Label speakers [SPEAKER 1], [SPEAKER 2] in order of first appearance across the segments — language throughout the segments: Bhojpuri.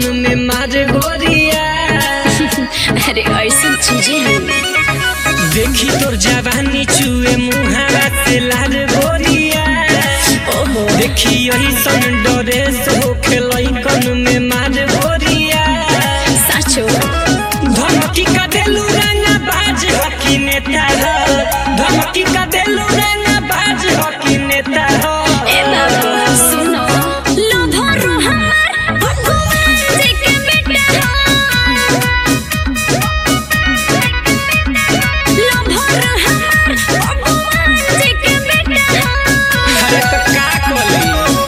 [SPEAKER 1] लइकन में मार गोरिया
[SPEAKER 2] अरे ऐसी चीजें हैं
[SPEAKER 1] देखी तोर जवानी चुए मुहारा से लाल गोरिया
[SPEAKER 2] ओहो
[SPEAKER 1] देखी यही सन डरे से होखे लइकन में मार गोरिया
[SPEAKER 2] साचो
[SPEAKER 1] धमकी का देलू रंगा बाज हकी नेता हो धमकी का देलू रंगा बाज हकी नेता हो
[SPEAKER 2] ए बाबा सुनो लोभरो हमार भगवान जी के बेटा लोभरो हमार भगवान जी के बेटा
[SPEAKER 1] अरे तो का करी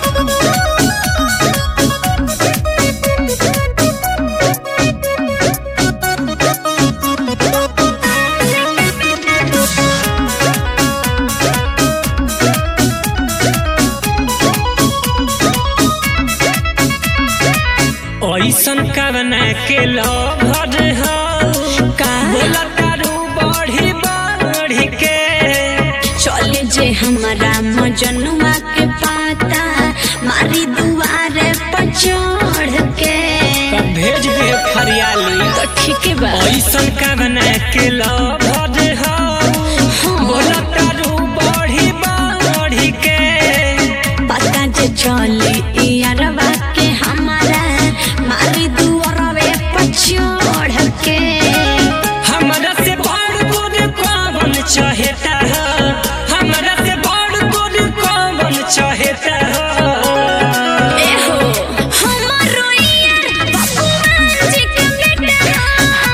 [SPEAKER 1] ऐसन कवना के लभर हो
[SPEAKER 2] का
[SPEAKER 1] बोला तारू बढ़ी बढ़ी के
[SPEAKER 2] चले जे हमारा मजनुआ के पाता मारी दुआरे पर चढ़ के
[SPEAKER 1] तब भेज दे फरियाली
[SPEAKER 2] तो ठीक बा
[SPEAKER 1] ऐसन कवना के लभर हो बोला तारू बढ़ी बढ़ी के
[SPEAKER 2] पता जे चली यारवा के हमारा मारी दुआरवे पर चढ़ के
[SPEAKER 1] हमरा से बड़ गोर कौन चाहता हो हमरा से बड़ गोर कौन चाहता हो
[SPEAKER 2] ए हो हमारो यार भगवान जी के बेटा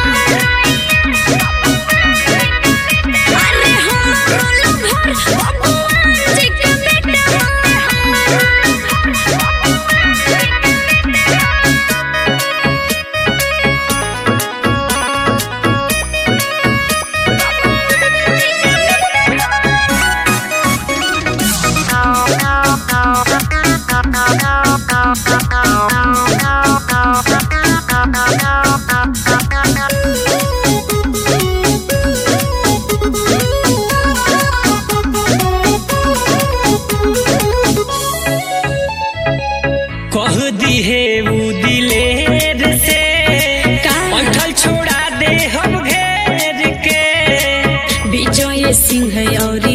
[SPEAKER 2] अरे हमारो लोभर भगवान जी के बेटा
[SPEAKER 1] कह दी है ऊ दिलेर से
[SPEAKER 2] का?
[SPEAKER 1] बैठल छोड़ा दे हम घेर के
[SPEAKER 2] विजय सिंह और